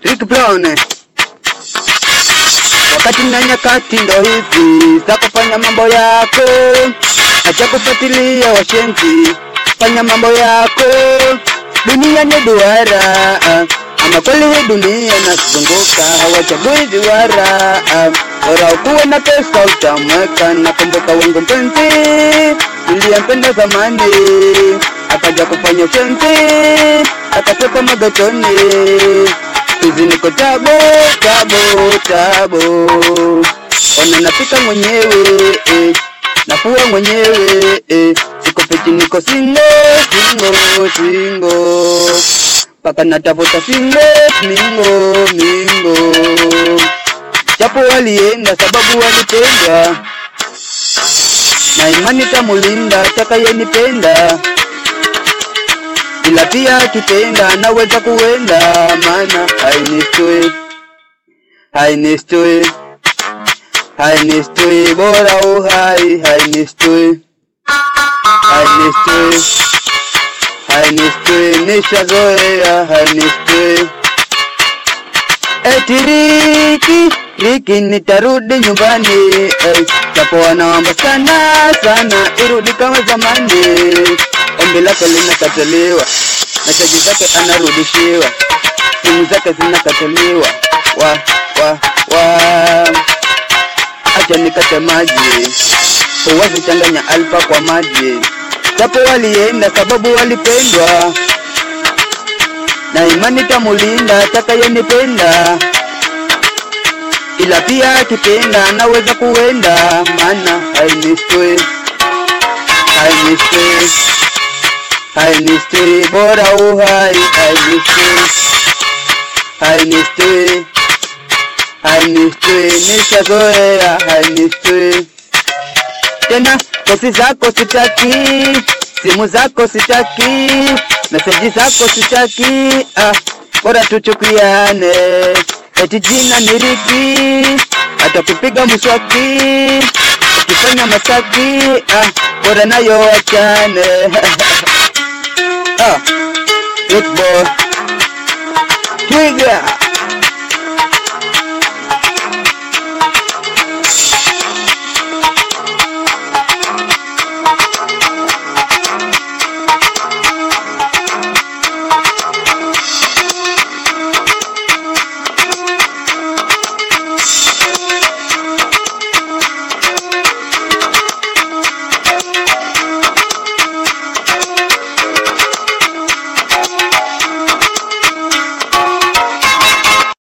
Rick Brown. Wakati na nyakati ndo hizi za kufanya mambo yako, acha kufuatilia washenzi, fanya mambo yako. Dunia ni duara, ama kweli hii dunia inazunguka, hawachagui duara. Bora ukuwe na pesa utamweka. Nakumbuka wangu mpenzi niliyempenda zamani, akaja kufanya ushenzi, akatoka magetoni hizi niko tabo tabo tabo, ona napika mwenyewe eh, nafua mwenyewe eh, siko peti niko singo singo singo, paka natafuta singo mingo mingo, japo walienda sababu walipenda, na imani tamulinda takayenipenda ila pia akipenda naweza kuenda, maana hainistoi hainistoi hainistoi, bora uhai hainistoi hainistoi hainistoi, nishazoea hainistoi. Eti Riki Riki, nitarudi nyumbani eh, japo wanaomba sana sana irudi kama zamani ombi lake linakataliwa, meseji zake anarudishiwa, simu zake zinakataliwa. Wa wa wa, acha nikate maji, huwezi changanya alfa kwa maji, japo walienda sababu walipendwa, na imani tamulinda atakayenipenda, ila pia akipenda anaweza kuenda, maana hainistoi hainistoi hainistoi bora uhai hainistoi hainistoi hainistoi nishazoea hainistoi tena kosi zako sitaki simu zako sitaki meseji zako sitaki ah, bora tuchukiane eti jina ni Riki hata kupiga mswaki ukifanya masaki ah, bora nayo wachane ah, Good boy. Twiga.